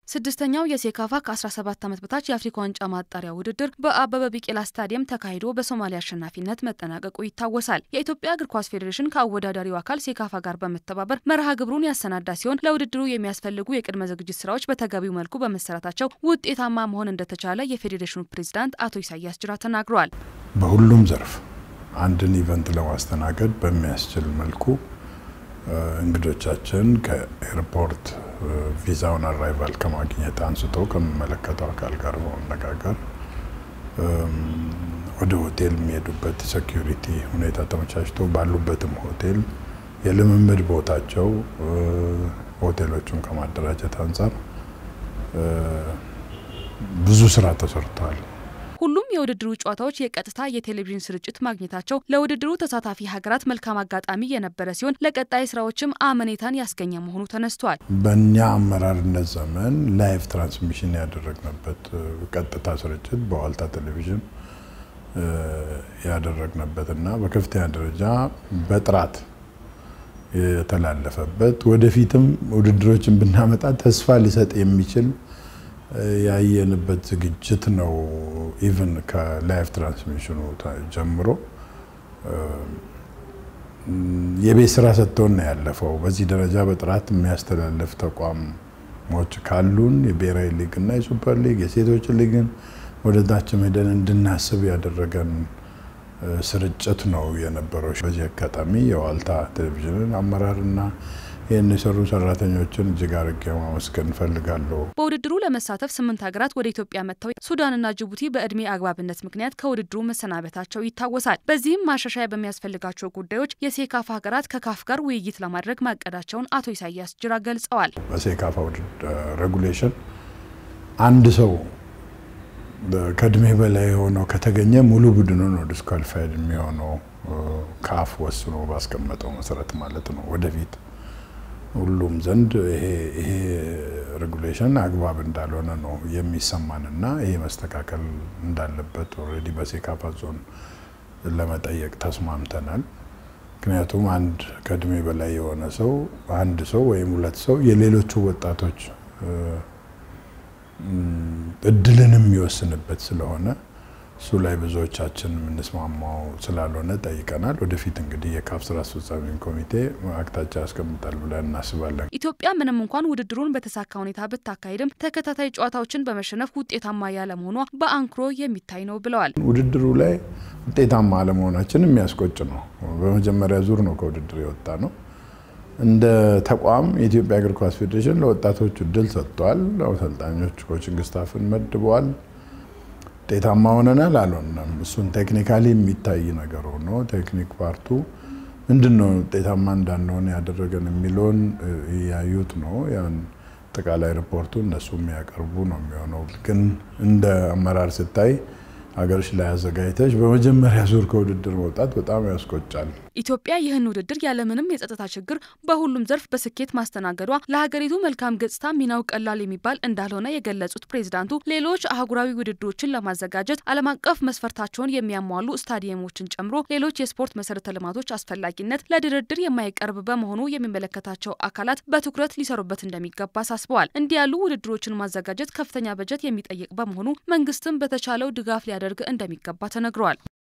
ስድስተኛው የሴካፋ ከ17 ዓመት በታች የአፍሪካ ዋንጫ ማጣሪያ ውድድር በአበበ ቢቂላ ስታዲየም ተካሂዶ በሶማሊያ አሸናፊነት መጠናቀቁ ይታወሳል። የኢትዮጵያ እግር ኳስ ፌዴሬሽን ከአወዳዳሪው አካል ሴካፋ ጋር በመተባበር መርሃ ግብሩን ያሰናዳ ሲሆን ለውድድሩ የሚያስፈልጉ የቅድመ ዝግጅት ስራዎች በተገቢው መልኩ በመሰራታቸው ውጤታማ መሆን እንደተቻለ የፌዴሬሽኑ ፕሬዚዳንት አቶ ኢሳያስ ጅራ ተናግረዋል። በሁሉም ዘርፍ አንድን ኢቨንት ለማስተናገድ በሚያስችል መልኩ እንግዶቻችን ከኤርፖርት ቪዛውን አራይቫል ከማግኘት አንስቶ ከሚመለከተው አካል ጋር በመነጋገር ወደ ሆቴል የሚሄዱበት ሴኪሪቲ ሁኔታ ተመቻችቶ ባሉበትም ሆቴል የልምምድ ቦታቸው ሆቴሎቹን ከማደራጀት አንጻር ብዙ ስራ ተሰርተዋል። ሁሉም የውድድሩ ጨዋታዎች የቀጥታ የቴሌቪዥን ስርጭት ማግኘታቸው ለውድድሩ ተሳታፊ ሀገራት መልካም አጋጣሚ የነበረ ሲሆን ለቀጣይ ስራዎችም አመኔታን ያስገኘ መሆኑ ተነስቷል። በእኛ አመራርነት ዘመን ላይቭ ትራንስሚሽን ያደረግንበት ቀጥታ ስርጭት በዋልታ ቴሌቪዥን ያደረግንበት እና በከፍተኛ ደረጃ በጥራት የተላለፈበት ወደፊትም ውድድሮችን ብናመጣ ተስፋ ሊሰጥ የሚችል ያየንበት ዝግጅት ነው። ኢቭን ከላይቭ ትራንስሚሽኑ ጀምሮ የቤት ስራ ሰጥቶን ነው ያለፈው። በዚህ ደረጃ በጥራት የሚያስተላልፍ ተቋሞች ካሉን የብሔራዊ ሊግ እና የሱፐር ሊግ የሴቶች ሊግን ወደ ታችም ሄደን እንድናስብ ያደረገን ስርጭት ነው የነበረው። በዚህ አጋጣሚ የዋልታ ቴሌቪዥንን አመራርና ይህን የሰሩ ሰራተኞችን እጅግ አድርጌ ማመስገን እንፈልጋለሁ። በውድድሩ ለመሳተፍ ስምንት ሀገራት ወደ ኢትዮጵያ መጥተው ሱዳንና ጅቡቲ በእድሜ አግባብነት ምክንያት ከውድድሩ መሰናበታቸው ይታወሳል። በዚህም ማሻሻያ በሚያስፈልጋቸው ጉዳዮች የሴካፋ ሀገራት ከካፍ ጋር ውይይት ለማድረግ ማቀዳቸውን አቶ ኢሳያስ ጅራ ገልጸዋል። በሴካፋ ሬጉሌሽን አንድ ሰው ከእድሜ በላይ የሆነው ከተገኘ ሙሉ ቡድኑ ነው ዲስኳሊፋይድ የሚሆነው ካፍ ወስኖ ባስቀመጠው መሰረት ማለት ነው ወደፊት ሁሉም ዘንድ ይሄ ሬጉሌሽን አግባብ እንዳልሆነ ነው የሚሰማንና ይሄ መስተካከል እንዳለበት ኦልሬዲ በሴካፋ ዞን ለመጠየቅ ተስማምተናል። ምክንያቱም አንድ ከእድሜ በላይ የሆነ ሰው አንድ ሰው ወይም ሁለት ሰው የሌሎቹ ወጣቶች እድልንም የሚወስንበት ስለሆነ እሱ ላይ ብዙዎቻችን የምንስማማው ስላልሆነ ጠይቀናል። ወደፊት እንግዲህ የካፍ ስራ አስፈጻሚ ኮሚቴ አቅጣጫ ያስቀምጣል ብለን እናስባለን። ኢትዮጵያ ምንም እንኳን ውድድሩን በተሳካ ሁኔታ ብታካሄድም ተከታታይ ጨዋታዎችን በመሸነፍ ውጤታማ ያለመሆኗ በአንክሮ የሚታይ ነው ብለዋል። ውድድሩ ላይ ውጤታማ አለመሆናችን የሚያስቆጭ ነው። በመጀመሪያ ዙር ነው ከውድድር የወጣ ነው። እንደ ተቋም የኢትዮጵያ እግር ኳስ ፌዴሬሽን ለወጣቶች እድል ሰጥቷል። አሰልጣኞች ኮችንግ ስታፍን መድበዋል። ውጤታማ ሆነናል አልሆነም፣ እሱን ቴክኒካሊ የሚታይ ነገር ሆኖ ቴክኒክ ፓርቱ ምንድን ነው ውጤታማ እንዳንሆን ያደረገን የሚለውን እያዩት ነው። ያን አጠቃላይ ሪፖርቱ እነሱ የሚያቀርቡ ነው የሚሆነው። ግን እንደ አመራር ስታይ ሀገሮች ላይ አዘጋጅተች በመጀመሪያ ዙር ከውድድር መውጣት በጣም ያስቆጫል። ኢትዮጵያ ይህን ውድድር ያለምንም የጸጥታ ችግር በሁሉም ዘርፍ በስኬት ማስተናገዷ ለሀገሪቱ መልካም ገጽታ ሚናው ቀላል የሚባል እንዳልሆነ የገለጹት ፕሬዚዳንቱ ሌሎች አህጉራዊ ውድድሮችን ለማዘጋጀት ዓለም አቀፍ መስፈርታቸውን የሚያሟሉ ስታዲየሞችን ጨምሮ ሌሎች የስፖርት መሰረተ ልማቶች አስፈላጊነት ለድርድር የማይቀርብ በመሆኑ የሚመለከታቸው አካላት በትኩረት ሊሰሩበት እንደሚገባ አሳስበዋል። እንዲህ ያሉ ውድድሮችን ማዘጋጀት ከፍተኛ በጀት የሚጠይቅ በመሆኑ መንግስትም በተቻለው ድጋፍ ሊያደርግ እንደሚገባ ተነግረዋል።